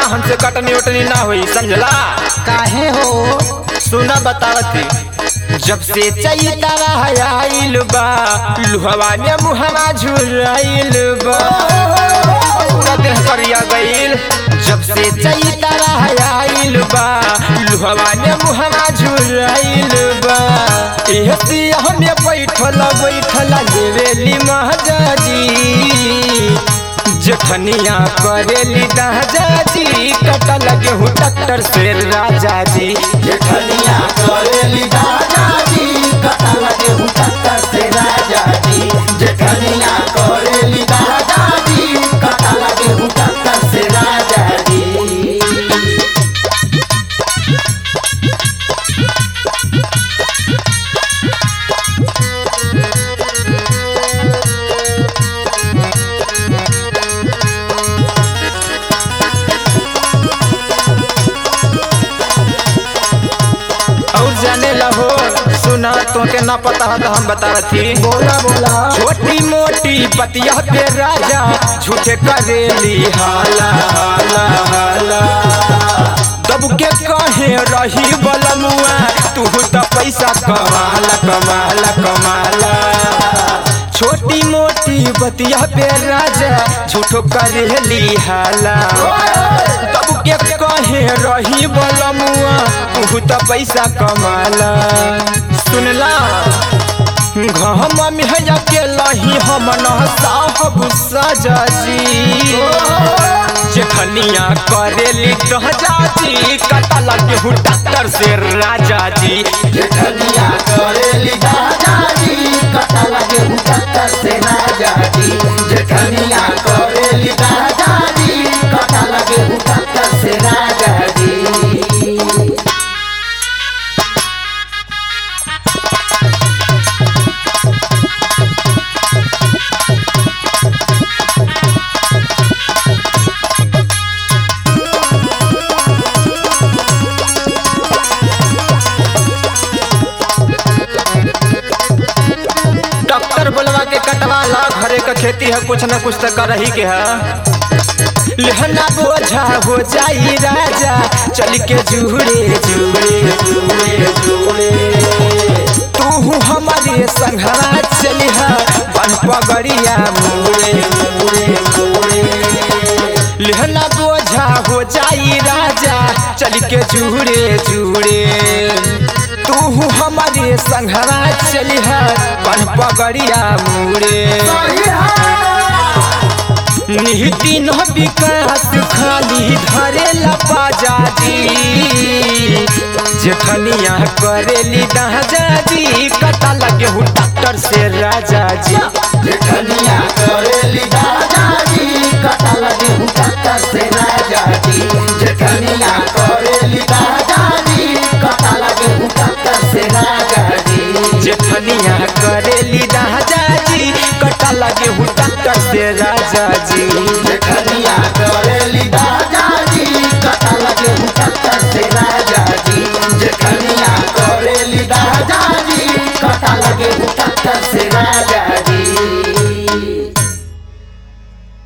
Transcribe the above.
हमसे कटनी उटनी ना हुई समझला काहे हो सुना बतावती जब से चैतरा आइल बा लुहवा ने मुहवा झुराइल बा पूरा देह करिया गइल जब से चैतरा आइल बा लुहवा ने मुहवा झुराइल बा एह सिया हमें बैठल बैठल लेवेली महाजाजी जखनिया करेली दादाजी कटा लगे हूँ डॉक्टर से राजा जी जेठनिया करेली दादा जी कटा लगे हूँ टक्कर से राजा जी जेठनिया करेली दादा जी कटा लगे हूँ टक्कर से राजा जी और जाने लहो सुना तो के ना पता है तो हम बता रही बोला बोला छोटी मोटी बतिया पे राजा झूठे करेली हाला हाला हाला दब के कहे रही बलमुआ तू तो पैसा कमाला कमाला कमाला छोटी मोटी बतिया पे राजा झूठो करेली हाला तब के कहे रही बलमुआ तू तो पैसा कमाला सुनला घम में के लही हम न साहब सजाजी जेखनिया करेली दहजाजी कटा लगे हूँ डॉक्टर से राजा जी जेठनिया करेली दादा जी कटा लगे हूँ टक्कर से राजा जी जेठनिया करेली दादा जी कटा लगे हूँ टक्कर से राजा जी डॉक्टर बोलवा के कटवाला घरे का खेती है कुछ न कुछ तो कर ही के है लहना बोझा हो जाई राजा चल के जुड़े जुड़े जुड़े जुड़े तू हमारे संघरा चलिहा बन पगड़िया मुड़े मुड़े मुड़े लहना बोझा हो जाई राजा चल के जुड़े जुड़े तू हमारे संघरा चलिहा बन पगड़िया मुड़े निहिति न विकास खाली धरे लपाजाजी जेठनिया करेली दाजाजी कटा लगे हूँ डॉक्टर से राजा जी जेठनिया करेली दादा जी कटा लगे हूँ टक्कर से राजा जी जेठनिया करेली दादा जी कटा लगे हूँ टक्कर से राजा जी जेठनिया करेली दाजाजी कटा लगे हूँ डॉक्टर से राजा जी जेठनिया